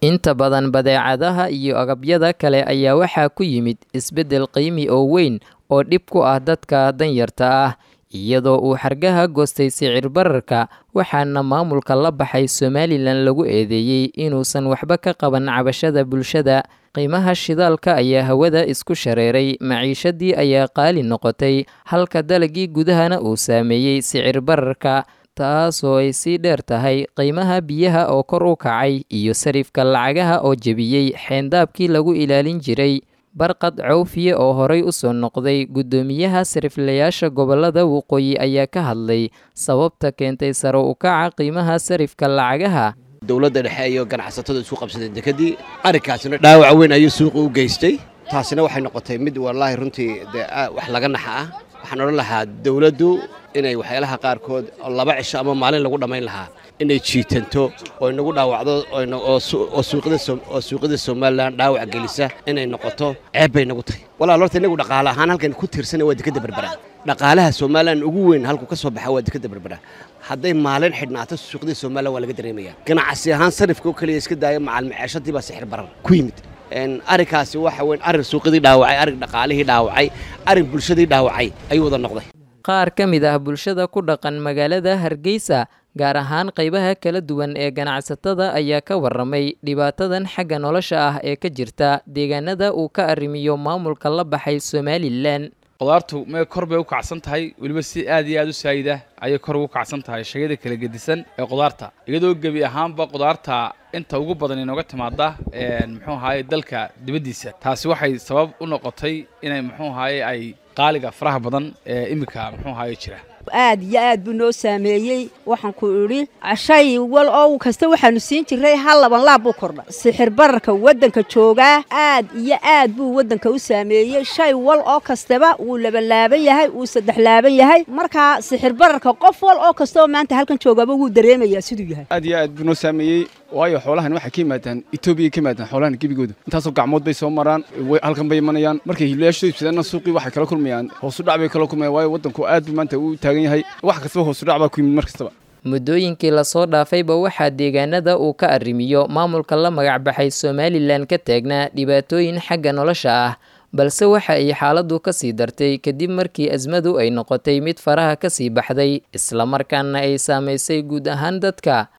inta badan badeecadaha iyo agabyada kale ayaa waxaa ku yimid isbeddel qiimi oo weyn oo dhib ku ah dadka danyarta ah iyadoo uu xargaha goostay sicir bararka waxaana maamulka la baxay somalilan lagu eedeeyey inuusan waxba ka qaban cabashada bulshada qiimaha shidaalka ayaa hawada isku shareeray maciishadii ayaa qaali noqotay halka dalagii gudahana uu saameeyey sicir bararka taasoo ay sii dheer tahay qiimaha biyaha oo kor u kacay iyo sarifka lacagaha oo jebiyey xeendaabkii lagu ilaalin jiray barqad cawfiye oo horay u soo noqday guddoomiyaha sariflayaasha gobollada waqooyi ayaa ka hadlay sababta keentay sare u kaca qiimaha sarifka lacagaha dowladda dhexe iyo ganacsatada isku qabsadeen dekadii arrinkaasina dhaawac weyn ayuu suuqa u geystay taasina waxay noqotay mid wallaahi runtii dee wax laga naxa ah waxaan odhan lahaa dowladdu inay waxyaalaha qaarkood laba cisho ama maalin lagu dhammayn lahaa inay jiitanto oo inagu dhaawacdo oo suuqyada somalilan dhaawac gelisa inay noqoto ceeb bay nagu tahay walaal horta inagu dhaqaale ahaan halkan ku tiirsana waa dekadda berbera dhaqaalaha somalilan ugu weyn halku ka soo baxa waa dekadda berbera hadday maalin xidhnaato suuqyada somalilan waa laga dareemaya ganacsi ahaan sarifka oo keliya iska daaya macalmaceeshadii baa sixir barar ku yimid arrinkaasi waxa weyn arrin suuqyadii dhaawacay arrin dhaqaalihii dhaawacay arrin bulshadii dhaawacay ayuu wada noqday qaar ka mid ah bulshada ku dhaqan magaalada hargeysa gaar ahaan qaybaha kala duwan ee ganacsatada ayaa ka warramay dhibaatadan xagga nolosha ah ee ka jirta deegaanada uu ka arrimiyo maamulka la baxay somalilan qudaartu may kor bay u kacsan tahay weliba si aad iyo aad u saayida ayay kor ugu kacsan tahay shayada kala gedisan ee qudaarta iyadoo gebi ahaanba qudaarta inta ugu badan inooga timaada muxuu ahaye dalka dibaddiisa taasi waxay sabab u noqotay inay muxuu ahaye ay qaaliga faraha badan ee iminka muxuu ahaye jira aad iyo aad buu noo saameeyey waxaan ku idhi shay wal oo kasta waxaanu siin jiray hal laban laab buu kordha sixir bararka waddanka joogaa aad iyo aad buu waddanka u saameeyey shay wal oo kastaba wuu labanlaaban yahay wuu saddex laaban yahay markaa sixir bararka qof wal oo kastaoo maanta halkan joogaaba wuu dareemayaa siduu yahay aad iyo aad buu noo saameeyey waayo xoolahan waxay ka yimaadaan etoobiya ka yimaadaan xoolahan gebigooda intaasoo gacmood bay soo maraan halkan bay imanayaan markay hiilayaashooda ibsadeenna suuqii waxay kala kulmayaan hoosudhac bay kala kulmayaan waayo waddanku aad buu maanta u taagan yahay wax kastaba hoosudhac baa ku yimid mar kastaba muddooyinkii lasoo dhaafayba waxaa deegaanada uu ka arrimiyo maamulka la magacbaxay somalilan ka taagnaa dhibaatooyin xagga nolosha ah balse waxa ay xaaladdu ka sii dartay kadib markii asmadu ay noqotay mid faraha ka sii baxday islamarkaana ay saamaysay guud ahaan dadka